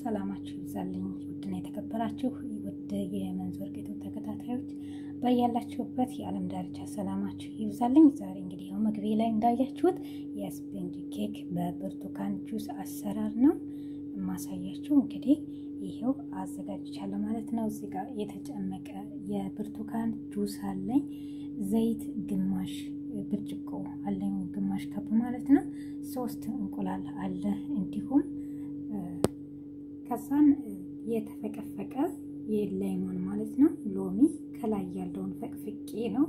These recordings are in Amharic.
ሰላማችሁ ይብዛልኝ። ውድና የተከበራችሁ ውድ የመንዞር ጌቶ ተከታታዮች ባያላችሁበት የዓለም ዳርቻ ሰላማችሁ ይብዛልኝ። ዛሬ እንግዲህ ያው መግቢያ ላይ እንዳያችሁት የስፖንጅ ኬክ በብርቱካን ጁስ አሰራር ነው የማሳያችሁ። እንግዲህ ይሄው አዘጋጅቻለሁ ማለት ነው። እዚህ ጋር የተጨመቀ የብርቱካን ጁስ አለኝ። ዘይት ግማሽ ብርጭቆ አለኝ፣ ግማሽ ከብ ማለት ነው። ሶስት እንቁላል አለ እንዲሁም ከዛን የተፈቀፈቀ የላይሞን ማለት ነው። ሎሚ ከላይ ያለውን ፈቅፍቄ ነው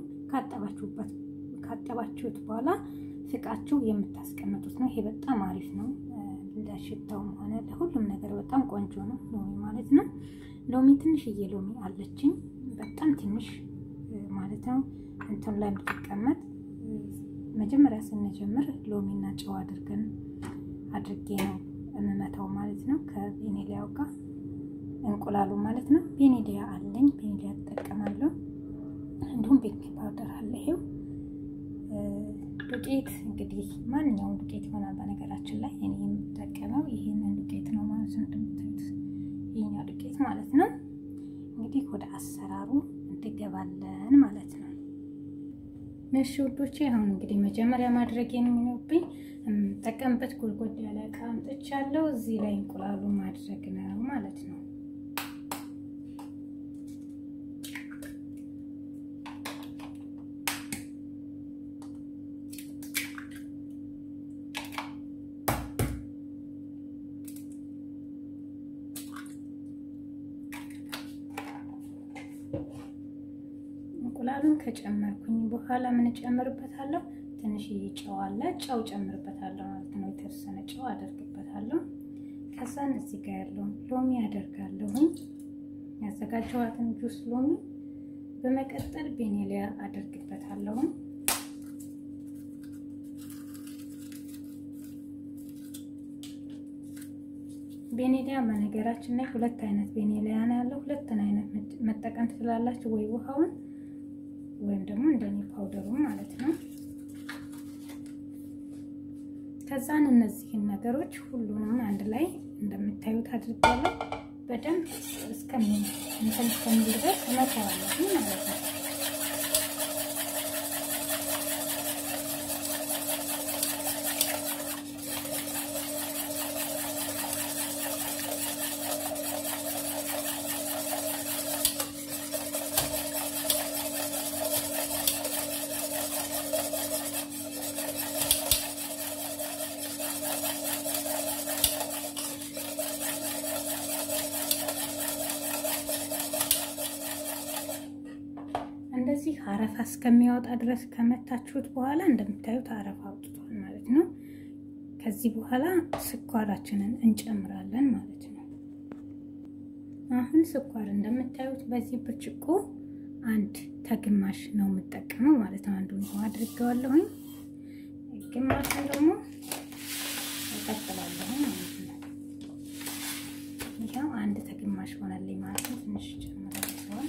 ካጠባችሁት በኋላ ፍቃችሁ የምታስቀምጡት ነው። ይሄ በጣም አሪፍ ነው። ለሽታውም ሆነ ለሁሉም ነገር በጣም ቆንጆ ነው ሎሚ ማለት ነው። ሎሚ ትንሽዬ ሎሚ አለችኝ፣ በጣም ትንሽ ማለት ነው። እንትን ላይ የምትቀመጥ መጀመሪያ ስንጀምር ሎሚና ጨው አድርገን አድርጌ ነው የምመታው ማለት ነው። ከቬኔሊያው ጋር እንቁላሉ ማለት ነው። ቬኔሊያ አለኝ፣ ቬኔሊያ እጠቀማለሁ። እንዲሁም ቤኪንግ ፓውደር አለ። ይሄው ዱቄት እንግዲህ ማንኛውም ዱቄት ይሆናል። በነገራችን ላይ እኔ የምጠቀመው ይህንን ዱቄት ነው ማለት ነው። እንደምታዩት ይህኛው ዱቄት ማለት ነው። እንግዲህ ወደ አሰራሩ እንገባለን ማለት ነው። እሺ ውዶቼ፣ አሁን እንግዲህ መጀመሪያ ማድረግ የሚኖርብኝ የምጠቀምበት ጎድጎድ ያለ እቃ አምጥቻለሁ። እዚህ ላይ እንቁላሉ ማድረግ ነው ማለት ነው። እንቁላሉን ከጨመርኩኝ በኋላ ምን ጨምርበታለሁ? ትንሽዬ ጨው አለ። ጨው ጨምርበታለሁ ማለት ነው። የተወሰነ ጨው አደርግበታለሁ። ከዛን እዚህ ጋር ያለውን ሎሚ አደርጋለሁኝ፣ ያዘጋጀኋትን ጁስ ሎሚ። በመቀጠል ቤኔሊያ አደርግበታለሁ። ቤኔሊያ በነገራችን ላይ ሁለት አይነት ቤኔሊያ ነው ያለው። ሁለትን አይነት መጠቀም ትችላላችሁ፣ ወይ ውሃውን ወይም ደግሞ እንደኔ ፓውደሩን ማለት ነው። ከዛን እነዚህን ነገሮች ሁሉንም አንድ ላይ እንደምታዩት አድርጋለሁ። በደንብ እስከሚ እንትን እስከሚል ድረስ እመታዋለሁ ማለት ነው። እንደዚህ አረፋ እስከሚያወጣ ድረስ ከመታችሁት በኋላ እንደምታዩት አረፋ አውጥቷል ማለት ነው። ከዚህ በኋላ ስኳራችንን እንጨምራለን ማለት ነው። አሁን ስኳር እንደምታዩት በዚህ ብርጭቆ አንድ ተግማሽ ነው የምጠቀመው ማለት ነው። አንዱን ውሃ አድርገዋለሁኝ፣ ግማሹን ደግሞ እቀጥላለሁ ማለት ነው። ይኸው አንድ ተግማሽ ሆነልኝ ማለት ነው። ትንሽ ጨምራለሁ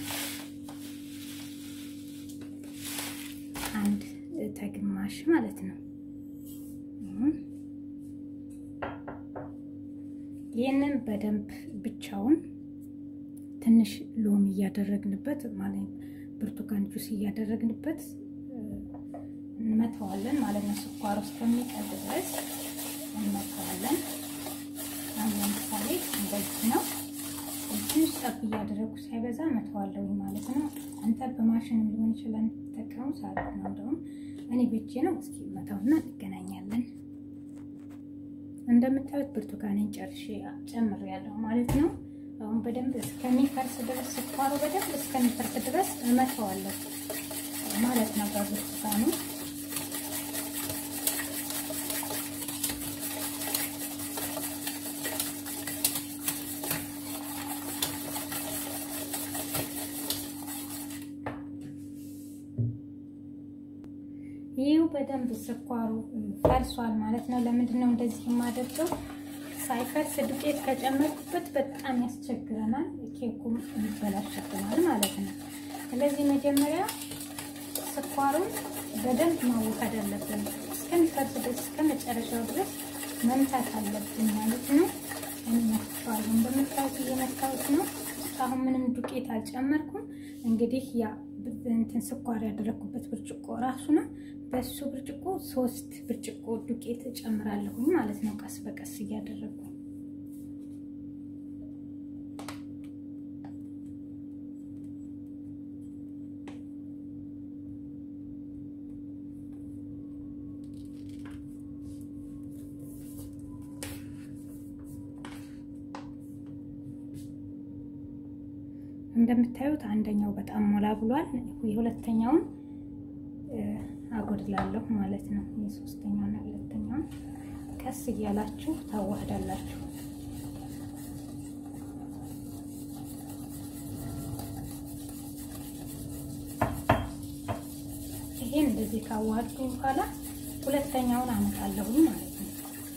አንድ ተግማሽ ማለት ነው። ይህንን በደንብ ብቻውን ትንሽ ሎሚ እያደረግንበት ማለት ብርቱካን ጁስ እያደረግንበት እንመተዋለን ማለት ነው። ስኳር ውስጥ ከሚቀድ ድረስ እንመተዋለን። አሁን ለምሳሌ እንደዚህ ነው። ትንሽ ጠብ እያደረጉ ሳይበዛ መተዋለሁ ማለት ነው። አንተ በማሽንም ሊሆን ይችላል ተጠቀሙ ሳለት ነው። እንደውም እኔ ብቼ ነው። እስኪ መተውና እንገናኛለን። እንደምታዩት ብርቱካኔን ጨርሼ ጨምሬያለሁ ማለት ነው። አሁን በደንብ እስከሚፈርስ ድረስ ስኳሩ በደንብ እስከሚፈርስ ድረስ እመተዋለሁ ማለት ነው በብርቱካኑ ይህው በደንብ ስኳሩ ፈርሷል ማለት ነው። ለምንድን ነው እንደዚህ የማደርገው? ሳይፈርስ ዱቄት ከጨመርኩበት በጣም ያስቸግረናል፣ ኬኩም ይበላሽብናል ማለት ነው። ስለዚህ መጀመሪያ ስኳሩን በደንብ ማወካድ አለብን። እስከሚፈርስ ድረስ እስከ መጨረሻው ድረስ መምታት አለብን ማለት ነው። እንመታዋለን። እንደምታዩት እየመታሁት ነው። አሁን ምንም ዱቄት አልጨመርኩም። እንግዲህ ያ እንትን ስኳር ያደረግኩበት ብርጭቆ ራሱ ነው። በሱ ብርጭቆ ሶስት ብርጭቆ ዱቄት እጨምራለሁኝ ማለት ነው፣ ቀስ በቀስ እያደረጉ እንደምታዩት አንደኛው በጣም ሞላ ብሏል። የሁለተኛውን አጎድላለሁ ማለት ነው። የሶስተኛውና የሁለተኛውን ቀስ እያላችሁ ታዋህዳላችሁ። ይሄን እንደዚህ ካዋህድኩ በኋላ ሁለተኛውን አመጣለሁኝ ማለት ነው።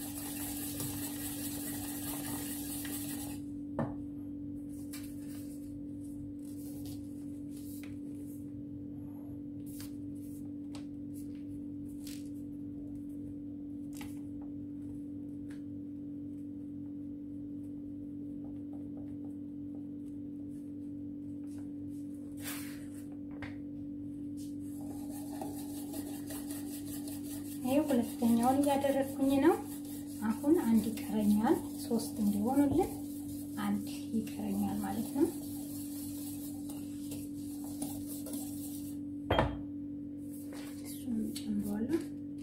ይሄ ሁለተኛውን እያደረግኩኝ ነው። አሁን አንድ ይቀረኛል። ሶስት እንዲሆኑልን አንድ ይቀረኛል ማለት ነው። እሱንም ጨምረዋለሁ።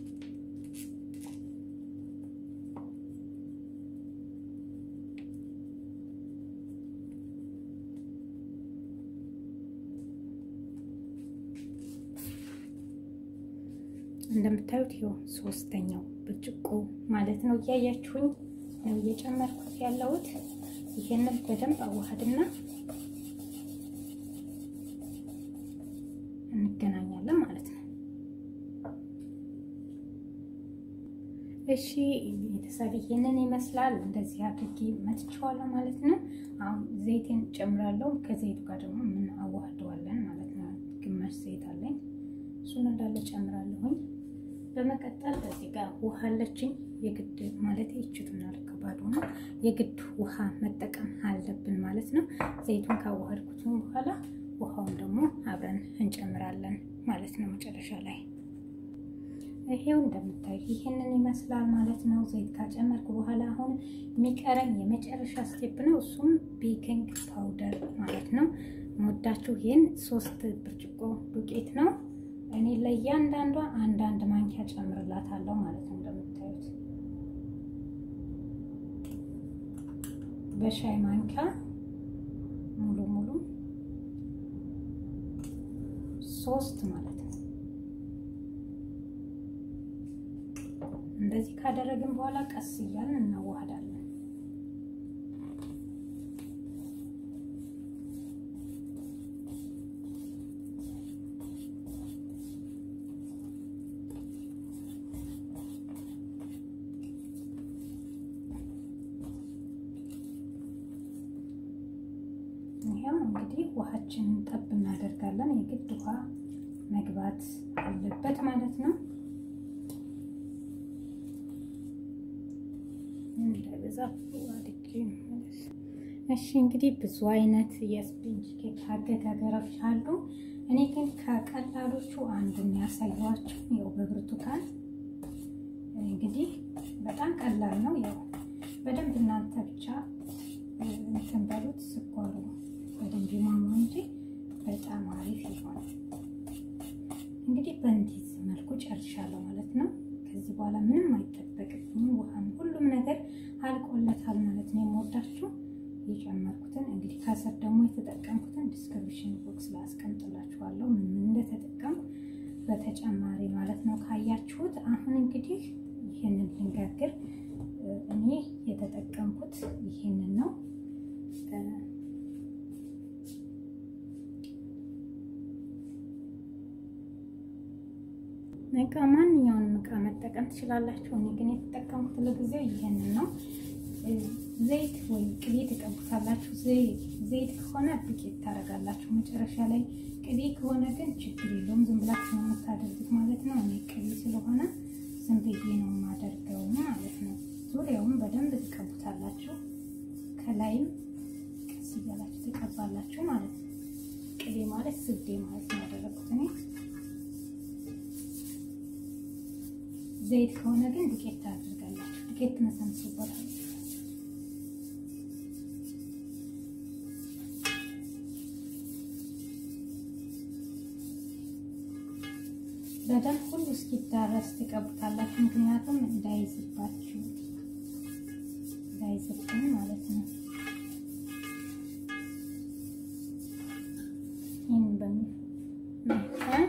እንደምታዩት ይኸው ሶስተኛው ብርጭቆ ማለት ነው። እያያችሁኝ ነው እየጨመርኩት ያለሁት። ይሄንን በደንብ አዋሃድና እንገናኛለን ማለት ነው። እሺ ቤተሰብ ይሄንን ይመስላል። እንደዚህ አድርጌ መትቼዋለሁ ማለት ነው። አሁን ዘይቴን ጨምራለሁ። ከዘይቱ ጋር ደግሞ ምን አዋህደዋለን ማለት ነው። ግማሽ ዘይት አለኝ፣ እሱን እንዳለ ጨምራለሁኝ። በመቀጠል በዚህ ጋር ውሃ አለችኝ። የግድ ማለት ይችቱና ከባድ ሆነ የግድ ውሃ መጠቀም አለብን ማለት ነው። ዘይቱን ካዋሃድኩትም በኋላ ውሃውን ደግሞ አብረን እንጨምራለን ማለት ነው መጨረሻ ላይ ይሄው እንደምታዩ ይሄንን ይመስላል ማለት ነው። ዘይት ካጨመርኩ በኋላ አሁን የሚቀረኝ የመጨረሻ ስቴፕ ነው። እሱም ቤኪንግ ፓውደር ማለት ነው። መወዳችሁ ይህን ሶስት ብርጭቆ ዱቄት ነው። እኔ ለእያንዳንዷ አንዳንድ ማንኪያ ጨምርላታለሁ ማለት ነው። እንደምታዩት በሻይ ማንኪያ ሙሉ ሙሉ ሶስት ማለት ነው። እንደዚህ ካደረግን በኋላ ቀስ እያልን እናዋህዳለን። ይሄው እንግዲህ ውሃችንን ጠብ እናደርጋለን። የግድ ውሃ መግባት አለበት ማለት ነው። እንዳይበዛ አድርጌ እሺ። እንግዲህ ብዙ አይነት የስፖንጅ ኬክ አገጋገሮች አሉ። እኔ ግን ከቀላሎቹ አንዱን ያሳየኋችሁ ያው በብርቱካን እንግዲህ በጣም ቀላል ነው። ያው በደንብ እናንተ ብቻ እንትን በሉት ስኳሩ በደንብ ይሟሟ እንጂ በጣም አሪፍ ይሆናል። እንግዲህ በእንዲህ መልኩ ጨርሻለሁ ማለት ነው። ከዚህ በኋላ ምንም አይጠበቅብኝም። ውሃም ሁሉም ነገር አልቆለታል ማለት ነው። የምወዳችሁ የጨመርኩትን እንግዲህ ከስር ደግሞ የተጠቀምኩትን ዲስክሪፕሽን ቦክስ ላይ አስቀምጥላችኋለሁ ምን ምን እንደተጠቀምኩ በተጨማሪ ማለት ነው ካያችሁት። አሁን እንግዲህ ይህንን ልንጋግር እኔ የተጠቀምኩት ይህንን ነው። እቃ ማንኛውንም እቃ መጠቀም ትችላላችሁ። እኔ ግን የተጠቀምኩት ለጊዜው ይህንን ነው። ዘይት ወይም ቅቤ ትቀቡታላችሁ። ዘይት ከሆነ ዱቄት ታደርጋላችሁ መጨረሻ ላይ። ቅቤ ከሆነ ግን ችግር የለውም ዝም ብላችሁ ነው የምታደርጉት ማለት ነው። እኔ ቅቤ ስለሆነ ዝም ብዬ ነው የማደርገው ማለት ነው። ዙሪያውን በደንብ ትቀቡታላችሁ። ከላይም ቀስ እያላችሁ ትቀባላችሁ ማለት ነው። ቅቤ ማለት ስዴ ማለት ነው ያደረኩት እኔ። ዘይት ከሆነ ግን ዱቄት ታደርጋላችሁ። ዱቄት ትነሰንሱበታል። በደንብ ሁሉ እስኪዳረስ ትቀቡታላችሁ። ምክንያቱም እንዳይዝባችሁ እንዳይዝብን ማለት ነው። ይህን በሚመጠን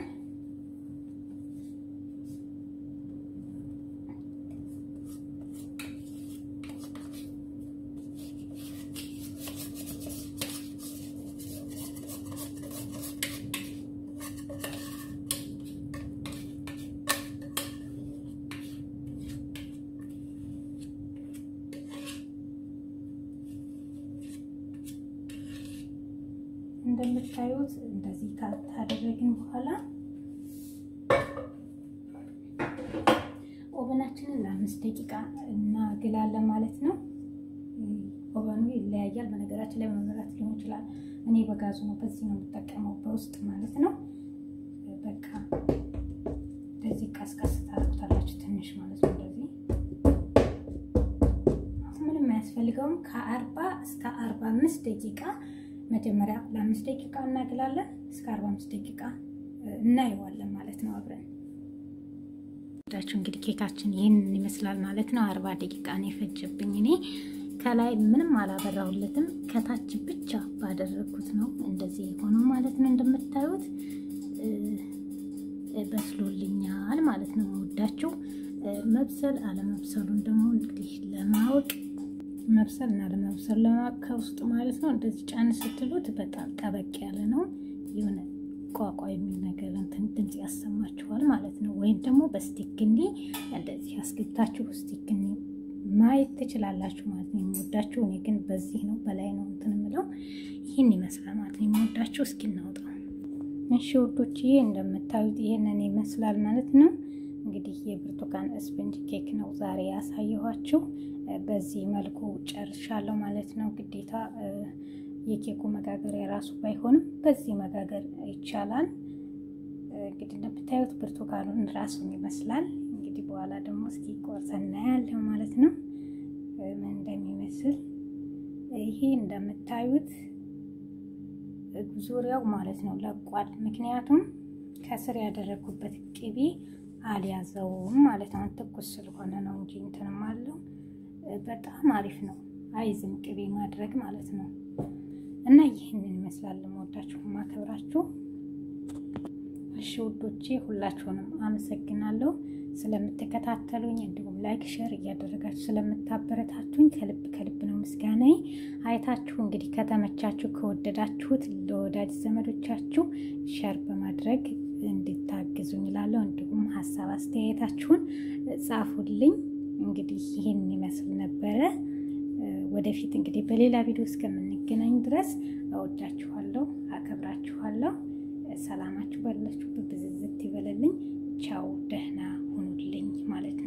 እንደምታዩት እንደዚህ ካደረግን በኋላ ኦቨናችንን ለአምስት ደቂቃ እናግላለን ማለት ነው። ኦቨኑ ይለያያል። በነገራችን ላይ በመብራት ሊሆን ይችላል። እኔ በጋዙ ነው፣ በዚህ ነው የምጠቀመው በውስጥ ማለት ነው። በቃ እንደዚህ ቀስቀስ ታደርጉታላችሁ ትንሽ ማለት ነው። እንደዚህ ምንም አያስፈልገውም። ከአርባ እስከ አርባ አምስት ደቂቃ መጀመሪያ ለአምስት ደቂቃ እናግላለን። እስከ አርባ አምስት ደቂቃ እናየዋለን ማለት ነው አብረን ዳችሁ እንግዲህ ኬካችን ይህንን ይመስላል ማለት ነው። አርባ ደቂቃ ነው የፈጀብኝ እኔ ከላይ ምንም አላበራሁለትም ከታች ብቻ ባደረግኩት ነው እንደዚህ የሆነው ማለት ነው። እንደምታዩት በስሎልኛል ማለት ነው። መወዳችሁ መብሰል አለመብሰሉን ደግሞ እንግዲህ ለማወቅ መብሰል እና ለመብሰል ለማወቅ ከውስጡ ማለት ነው እንደዚህ ጫን ስትሉት በጣም ጠበቅ ያለ ነው የሆነ ቋቋ የሚል ነገር እንትን ድምፅ ያሰማችኋል ማለት ነው። ወይም ደግሞ በስቲክኒ እንደዚህ አስገብታችሁ ስቲክኒ ማየት ትችላላችሁ ማለት ነው። የምወዳችሁ እኔ ግን በዚህ ነው በላይ ነው እንትን የምለው ይህን ይመስላል ማለት ነው። የምወዳችሁ እስኪ እናውጣው። እሺ ውዶች፣ ይሄ እንደምታዩት ይሄንን ይመስላል ማለት ነው። እንግዲህ የብርቱካን ስፖንጅ ኬክ ነው ዛሬ ያሳየኋችሁ። በዚህ መልኩ ጨርሻለሁ ማለት ነው። ግዴታ የኬኩ መጋገር የራሱ ባይሆንም በዚህ መጋገር ይቻላል። እንግዲህ እንደምታዩት ብርቱካኑን ራሱን ይመስላል። እንግዲህ በኋላ ደግሞ እስኪ ቆርሰን እናያለን ማለት ነው ምን እንደሚመስል። ይሄ እንደምታዩት ዙሪያው ማለት ነው ለቋል። ምክንያቱም ከስር ያደረግኩበት ቅቤ አልያዘውም ማለት ነው። ትኩስ ስለሆነ ነው እንጂ እንትንም አለው። በጣም አሪፍ ነው። አይዝም ቅቤ ማድረግ ማለት ነው። እና ይህንን ይመስላል። ለመወዳችሁ ማከብራችሁ። እሺ ውዶቼ ሁላችሁንም አመሰግናለሁ ስለምትከታተሉኝ፣ እንዲሁም ላይክ ሸር እያደረጋችሁ ስለምታበረታቱኝ ከልብ ከልብ ነው ምስጋናዬ። አይታችሁ እንግዲህ ከተመቻችሁ ከወደዳችሁት ለወዳጅ ዘመዶቻችሁ ሸር በማድረግ እንድታግዙኝ እላለሁ። እንዲሁም ሀሳብ አስተያየታችሁን ጻፉልኝ። እንግዲህ ይህን ይመስል ነበረ። ወደፊት እንግዲህ በሌላ ቪዲዮ እስከምንገናኝ ድረስ እወዳችኋለሁ፣ አከብራችኋለሁ። ሰላማችሁ ባላችሁበት ብዝዝት ይበለልኝ። ቻው፣ ደህና ሁኑልኝ ማለት ነው።